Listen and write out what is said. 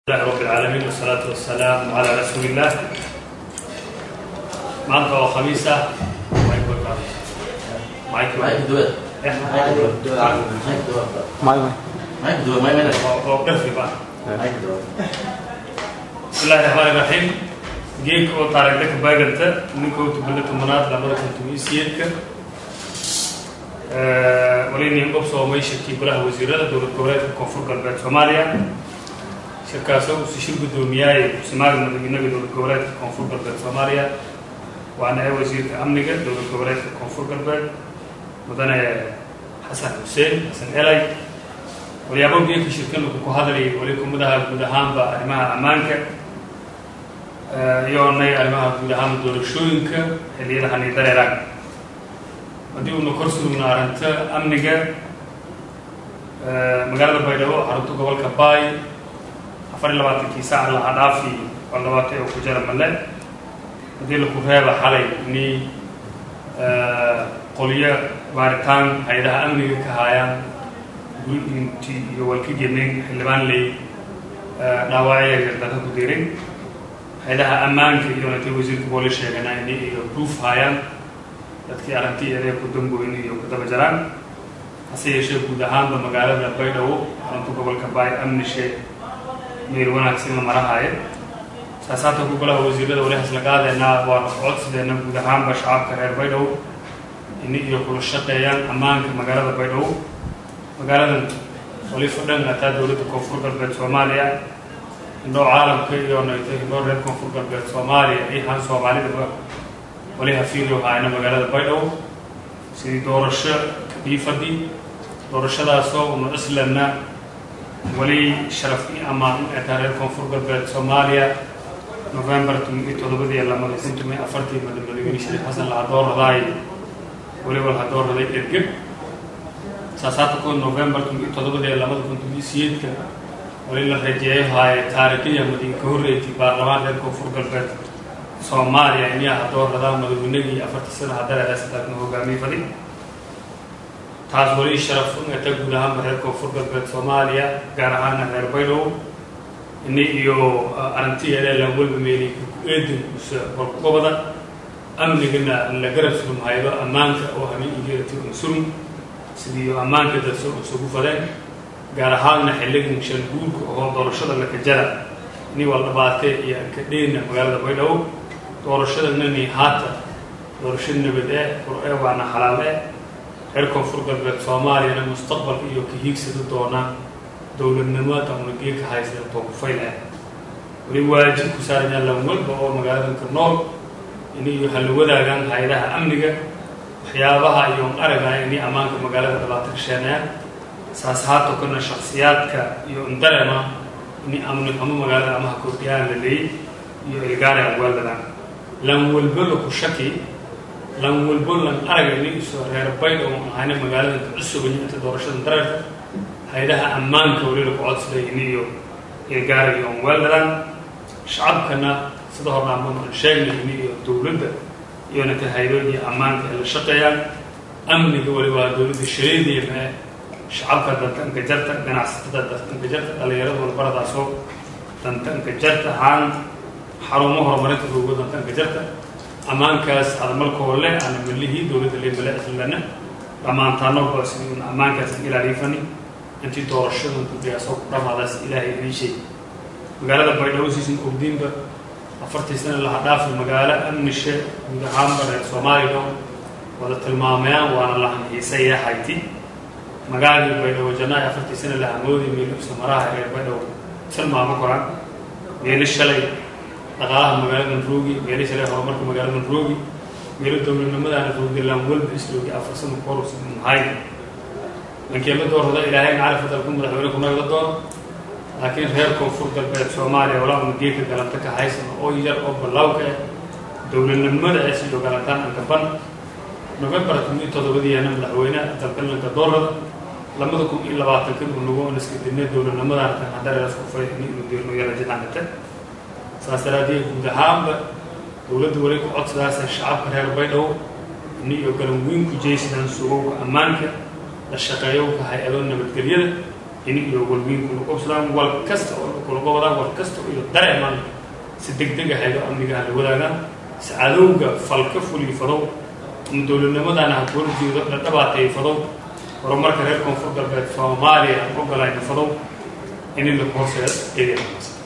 لله رب العالمين والصلاة والسلام على رسول الله maanta oo khamiis ah oo dhafriba bismillahi raxmaani raxiim geedka oo taariikhda ka baaganta ninka tubada tobanaad labada kun toban iyo sideedka waliniin dhobsoomay shirkii golaha wasiirada dowlad goboleedka koonfur galbeed soomaaliya shirkaasoo uu si shir guddoomiyaay kusimaaga madaxweynaha dowlad goboleedka koonfur galbeed soomaaliya waana ee wasiirka amniga dowlad goboleedka koonfur galbeed mudane xasan xuseen xasan elay walyaabo geedka shirkan wuxuu ku hadlayay weli kumadaha guud ahaanba arrimaha ammaanka iyoonay arrimaha guud ahaanba doorashooyinka xilliyadahan iyo dareeraan haddii uuna kor sugna arrinta amniga magaalada baydhabo xarunta gobolka baay afar iyo labaatankii saac laha dhaafi oo labaatay oo ku jara male haddii laku reeba xalay ni qolyo baaritaan hay-adaha amniga ka haayaan guinti iyo walkagemen xildhibaan ley dhaawacya gardada ku dirin hay-adaha ammaanka iyo natay wasiirka booli sheegana ini iyo proof haayaan dadkii arrintii eedee ku damboyn iyo ku daba jaraan hase yeeshee guud ahaanba magaalada baydhabo xarunta gobolka baay amnishe meel wanaagsan la marahaayo saasaata ku golaha wasiirada wali haslaqaadeena waana codsideena guud ahaanba shacabka reer baydhabo ini iyo kula shaqeeyaan ammaanka magaalada baydhabo magaaladan wali fadhan ataa dowladda koonfur galbeed soomaaliya indhoo caalamka iyo nayto indhoo reer koonfur galbeed soomaaliya ihaan soomaalidaba wali hafiilyo haayna magaalada baydhabo sidii doorasho kadhiifadii doorashadaasoo una islanna wali sharaf i ammaan u etaa reer koonfur galbeed soomaaliya november tumi todobadii lamada kun tumi afartii madamadaweyne shariif xasan lahadooradaay weliba lahadoorraday ergeb saasaata kun november tumi todobadii lamada kun tumi siyeedka wali la rajeeyo haaye taariikhiya madin ka horreeytay baarlamaan reer koonfur galbeed soomaaliya iniyaa hadoorradaa madaweynagii afartii sana hadareedaasataakna hogaamiye fadi taas wali sharaf u eta guud ahaanba reer koonfur galbeed soomaaliya gaar ahaana reer baydhabo ini iyo arrintiyeedee lan walba meeli eedan usa horkugobada amnigana la garab surum haydo ammaanka oo habeen igeerati unsurum sidii ammaanka dadso isugu fadeen gaar ahaanna xilligan shan guurka oo doorashada laka jara ini wal dhabaatee iyo ankadheena magaalada baydhabo doorashadanani haata doorasho nabad ee qur-ee waana xalaal ee reer koonfur galbeed soomaaliyana mustaqbalka iyo ka hiigsada doonaa dowladnimada una geeka haysta tookufayl ah wali waajib ku saarayaan lan walba oo magaaladanka nool in iyo hala wadaagaan hay-adaha amniga waxyaabaha iyo aragaya ini ammaanka magaalada dhibaato ka sheenayaan saas haato kana shaksiyaadka iyo indarema ini amni xumo magaalada amaha kordhiyaan la leeyay iyo ilgaari agwaaladaan lan walbo laku shaki lan walbo lan araga ini isoo reer baydh oo ahayna magaaladanka cusubayo inta doorashada dareerka hay-adaha ammaanka weli laku codsaday ini iyo ilgaari iyo onweeldadan shacabkana sida horna amaan sheegnay ini iyo dowladda iyo nata hay-adooda iyo ammaanka ay la shaqeeyaan amniga weli waa dowladda shareedeyna eh shacabka dantanka jarta ganacsatada dantanka jarta dhalinyarada walbaradaasoo dantanka jarta haan xarumo horumarinta googo dantanka jarta ammaankaas adamalkoo le ana malihii dowladda lemale islana dhammaantaanoba sidii una ammaankaas an ilaaliifani intii doorashadan guddigaasoo ku dhamaadaas ilaahay idiin sheeg magaalada baydhabo siisan ogdiinba afartii sana laha dhaafi magaalo amnishe guud ahaanba reer soomaaliya wada tilmaamayaan waana lahan xiisaya hayti magaaladii baydhabo janaayo afartii sana laha moodi meelubsa maraha reer baydhabo tilmaamo koran meelo shalay dhaqaalaha magaaladan roogi meelo shalay horumarka magaaladan roogi meelo dowladnimadaana roogi laan walba isloogi afar sana korus mahay lankii la doorada ilaahay macalif dalku madaxweyne kunaga la doono laakiin reer koonfur galbeed soomaaliya walaa una geedka galanta ka haysan oo yar oo ballawka ah dowladnimada ay siyo galantaan ankaban november kun iyo todobadiiana madaxweyne dalkalanka doorada lamada kun iyo labaatanka uu nagu oniska dinay dowladnimadaan tan hadareeras ku fay in inu dirno yara jidcangate saas daraaddeed guud ahaanba dowladda weli ku codsadaasa shacabka reer baydhabo ini iyo galan weyn ku jeysadaan sugowga ammaanka la shaqeeyowka hay-ado nabadgelyada in iyo walwiinku la qobsadaan wal kasta oo laku kulagobadaan war kasta iyo dareeman si deg dega haydo amnigaha la wadaagaan si cadowga falka fuliyo fadow ama dowladnimadana ha kuwala jeedo la dhabaatay fadow horumarka reer koonfur galbeed soomaaliya aan ogolayna fadow in la hooseedo eedeeda